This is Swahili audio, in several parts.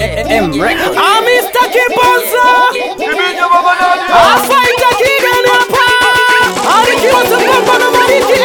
Mr. Kiponza afaita kigani hapa alikiwa sambamba na Maliki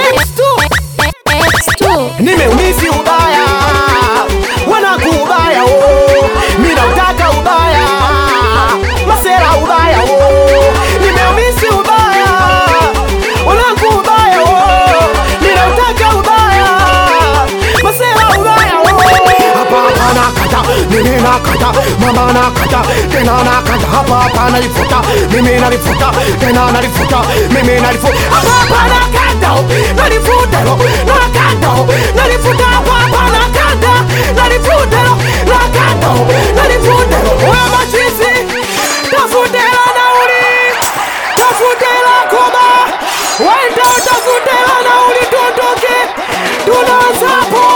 X2 nimeumisi ubaya wanaku ubaya oh. mina utaka ubaya masera ubaya oh. nimeumisi ubaya wanaku ubaya oh. mina utaka ubaya masera ubaya oh. hapa hapa nakata mimi nakata mama nakata tena nakata hapa hapa nalifuta mimi nalifuta tena nalifuta mimi nalifuta hapa hapa nakata nalifuta nakata nalifuta hapa hapa nakata nalifuta nakata nalifuta wewe machizi tafutela nauli tafutela koba wenda utafutela nauli tuondoke tunaanzapo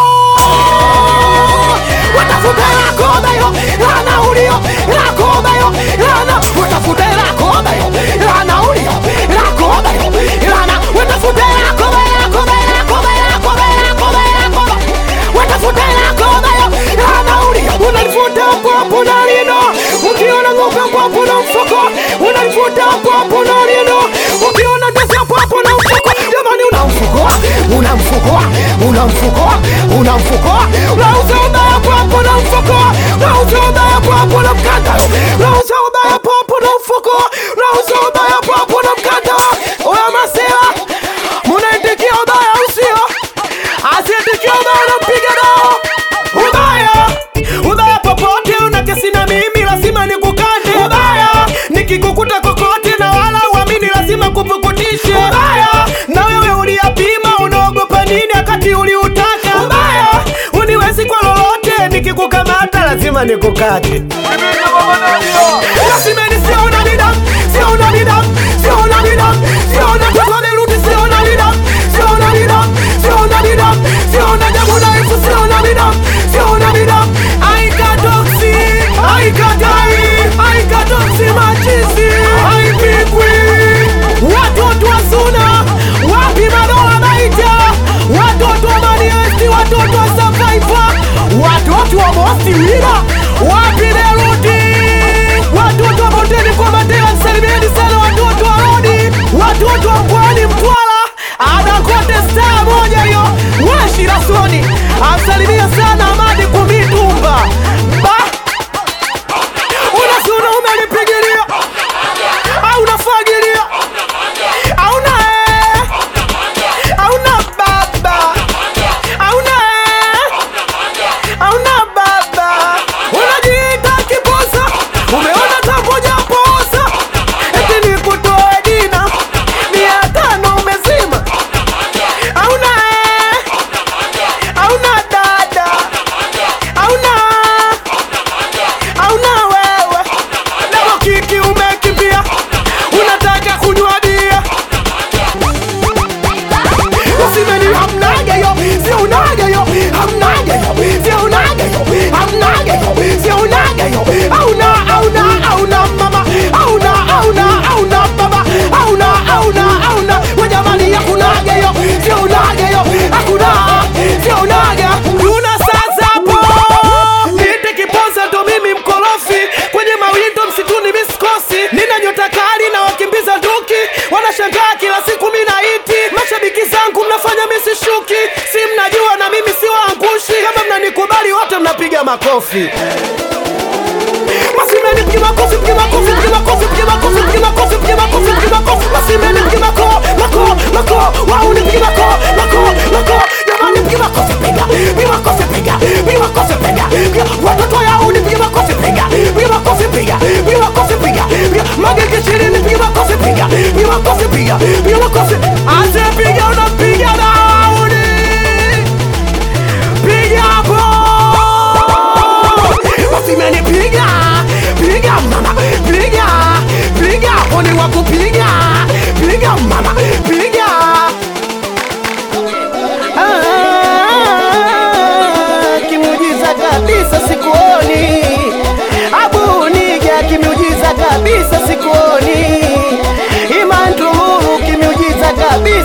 watafuta lakoba yo lanaulio lakoba yo lana watafuta lakoba yo lanaulio lakoba yo lana watafuta lakoba lakoba lakoba lakoba lakoba lakoba watafuta lakoba yo lanaulio unalifuta popo na lino ukiona ng'ombe popo na mfuko unalifuta popo na lino ukiona tesa popo na mfuko jamani una mfuko una mfuko una mfuko una mfuko unauza ubaya popo na mfuko unauza ubaya popo na mkanda unauza ubaya popo na mfuko unauza ubaya popo na mkanda oya masela munaitikia ubaya usio asietikia ubaya nampiga nao ubaya ubaya popote una kesi na mimi lazima nikukande ubaya nikikukuta kokote na wala uamini lazima kupukutishe ubaya na wewe uliyapima unaogopa nini wakati uliutaka ubaya uniwezi kwa lolote nikikukamata lazima nikukate lazima nisiona nidam siona nidam siona nidam siona tukomerudi siona nidam siona nidam siona nidam siona jambo dhaifu siona nidam siona nidam aikatoksi aikatai aikatoksi machizi aipikwi watoto wa suna wapi madola baita watoto wa maniesti watoto wa survivor watoto wa mosi wira wapi derudi watoto wa bondeni kwa matela salimieni sana watoto wa rodi watoto wa mkoani mtwara anakote staa moja hiyo washirasoni amsalimia sana amadi kumitumba ba unasuna umelipigilia au unafagilia auna auna baba auna auna baba unajiita kiposa umeona tamoja posa eti nikutoe dina mia tano umezima auna auna dada auna auna wewe leo kiki umekimbia unataka kunywa bia usimeni hamnageyo siunageyo hamnageyo siunageyo hamnageyo siunageyo auna auna auna mama auna auna auna baba auna auna auna wajamani hakunageyo siunageyo hakuna siunaga tuna sasa po niite kiponza ndo mimi mkorofi kwenye mawindo msituni miskosi nina nyota kali na wakimbiza nduki wanashangaa kila siku minaiti mashabiki zangu mnafanya misishuki si mnajua na mimi si waangushi kama mnanikubali wote mnapiga makofi Masimeni mpiga makofi, mpiga makofi, mpiga makofi, mpiga makofi, mpiga makofi, mpiga makofi, mpiga makofi. Masimeni mpiga mako, mako, mako. Wao ni mpiga mako, mako, mako. Jamani mpiga makofi, piga. Piga makofi, piga. Piga makofi, piga. Piga. Watoto yao ni mpiga makofi, piga. Piga makofi, piga. Piga makofi, piga. Piga. Magenge chini piga makofi, piga. Piga makofi, piga. Piga makofi. Ase piga unapiga dauni. Piga hapo. Wasimeni piga piga mama piga piga poni wa kupiga piga mama piga Ah, kimujiza kabisa sikuoni abuniga kimujiza kabisa sikuoni imantumuru kimujiza kabisa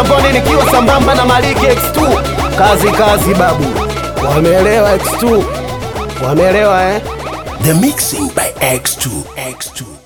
mitamboni nikiwa sambamba na Maliki X2. Kazi kazi babu, wameelewa X2, wameelewa eh? The mixing by X2. X2.